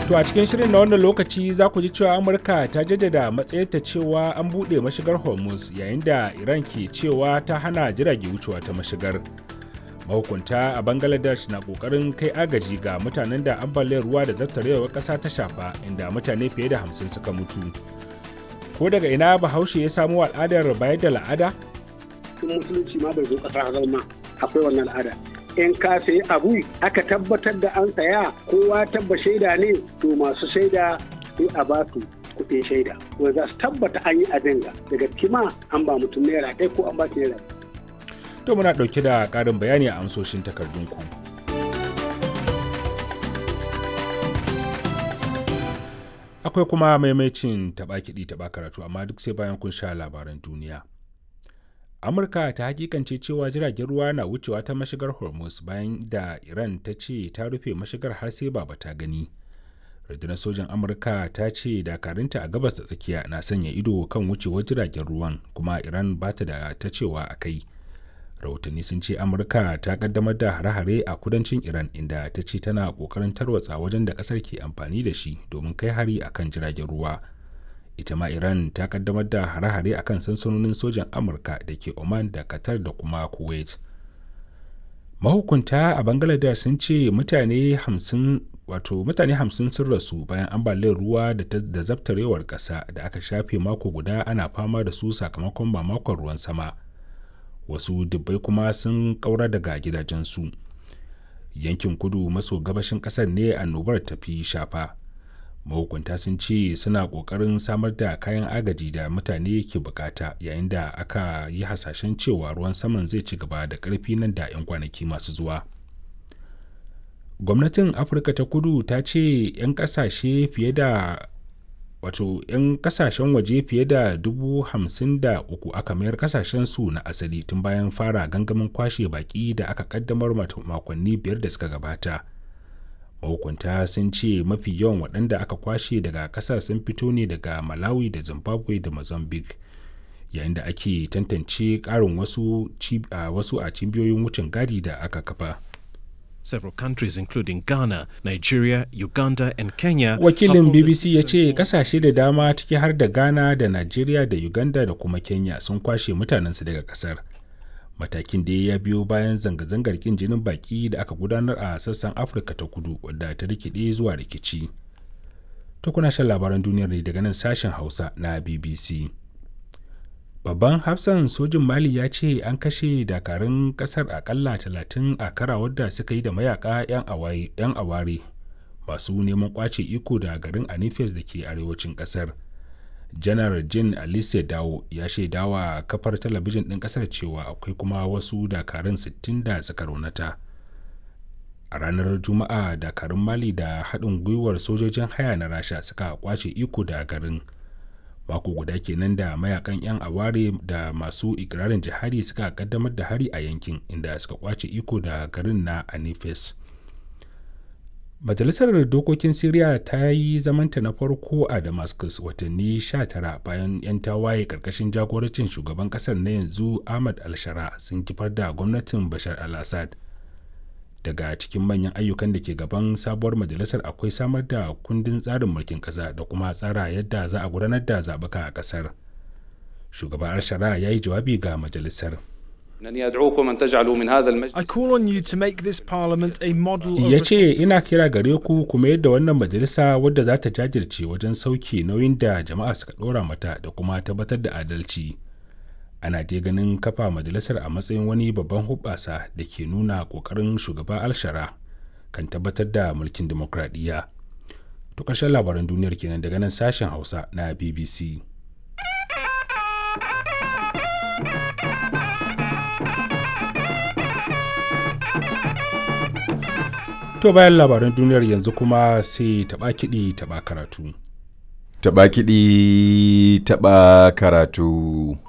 To a cikin shirin na wannan lokaci za ku ji cewa Amurka ta jaddada matsayarta cewa an buɗe mashigar Hormuz yayin da Iran ke cewa ta hana jirage wucewa ta mashigar. Mahukunta a Bangladesh na ƙoƙarin kai agaji ga mutanen da ambaliyar ruwa da zartarewar ƙasa ta shafa inda mutane fiye da hamsin suka mutu. Ko daga ina Bahaushe ya samo al'adar bayar da la'ada? Tun musulunci ma bai zo ƙasar zama akwai wannan al'ada. in ka sayi abu aka tabbatar da an saya kowa tabba shaida ne to masu shaida sai a ba su kuɗin shaida wanda za su tabbata an yi abin ga daga kima an ba mutum naira ɗaya ko an ba shi naira To muna ɗauke da ƙarin bayani a amsoshin takardunku. Akwai kuma maimacin taɓa kiɗi taɓa karatu amma duk sai bayan kun sha labaran duniya. amurka ta hakikance cewa jiragen ruwa na wucewa ta mashigar hormuz bayan da iran ta ce ta rufe mashigar har sai ba ta gani rundunar sojan amurka ta ce dakarunta a gabas da tsakiya na sanya ido kan wucewar jiragen ruwan kuma iran ba ta da ta cewa a kai rahotanni sun ce amurka ta kaddamar da hare-hare a kudancin iran inda ta ce tana kokarin tarwatsa wajen da kasar ke amfani da shi domin kai hari akan jiragen ruwa ita ma iran ta kaddamar da hare-hare a kan sansanonin sojan amurka da ke oman da qatar da kuma kuwait mahukunta a bangladesh sun ce mutane hamsin wato mutane hamsin sun rasu bayan ambaliyar ruwa da zabtarewar ƙasa da aka shafe mako guda ana fama da su sakamakon mamakon ruwan sama wasu dubbai kuma sun ƙaura daga gidajensu yankin kudu maso gabashin ƙasar ne annobar tafi shafa mahukunta sun ce suna ƙoƙarin samar da kayan agaji da mutane ke bukata yayin da aka yi hasashen cewa ruwan saman zai ci gaba da ƙarfi nan da 'yan kwanaki masu zuwa gwamnatin afirka ta kudu ta ce 'yan ƙasashe fiye da wato 'yan kasashen waje fiye da dubu hamsin da uku aka mayar kasashen su na asali tun bayan fara gangamin kwashe baki da aka kaddamar makonni biyar da suka gabata mahukunta sun ce mafi yawan waɗanda aka kwashe daga ƙasar sun fito ne daga malawi da zimbabwe da mozambique yayin da ake tantance ƙarin wasu, wasu a cibiyoyin wucin gadi da aka kafa Several countries including Ghana, Nigeria, Uganda and Kenya. Wakilin BBC ya ce kasashe da dama ciki har da Ghana da Nigeria da Uganda da kuma Kenya sun kwashe mutanensu daga kasar. Matakin da ya biyo bayan zanga-zangar kin jinin baki da aka gudanar a sassan Afirka ta kudu wadda ta rikide zuwa rikici. Ta kuna shan labaran duniyar ne daga nan sashen Hausa na BBC. babban hafsan sojin mali ya ce an kashe dakarun kasar akalla talatin a karawar da suka yi da mayaka 'yan aware masu neman kwace iko da garin anifes da ke arewacin kasar janar jin alice dawo ya shaidawa kafar talabijin ɗin kasar cewa akwai kuma wasu dakarun 60 da suka raunata a ranar juma'a dakarun mali da haɗin gwiwar sojojin haya na rasha suka kwace iko da garin mako guda kenan da mayakan 'yan aware da masu ikirarin jihadi suka kaddamar da hari a yankin inda suka kwace iko da garin na anifes majalisar dokokin syria ta yi zamanta na farko a damascus watanni 19 bayan 'yan tawaye karkashin jagorancin shugaban kasar na yanzu ahmad al-shara sun kifar da gwamnatin bashar al-assad daga cikin manyan ayyukan da ke gaban sabuwar majalisar akwai samar da kundin tsarin mulkin ƙasa da kuma tsara yadda za a gudanar da zaɓuka a ƙasar shugaban al-shara ya yi jawabi ga majalisar I call on you to make this parliament a model of ya ce ina kira gare ku kuma yadda wannan majalisa wadda za ta jajirce wajen sauke nauyin da jama'a suka ɗora mata da kuma tabbatar da adalci ana dai ganin kafa majalisar a matsayin wani babban hubbasa da ke nuna kokarin shugaba alshara kan tabbatar da mulkin demokradiyya to ƙarshen labaran duniyar kenan daga nan sashen hausa na bbc to bayan labaran duniyar yanzu kuma sai taɓa kiɗi taɓa karatu Taɓa kiɗi taɓa karatu.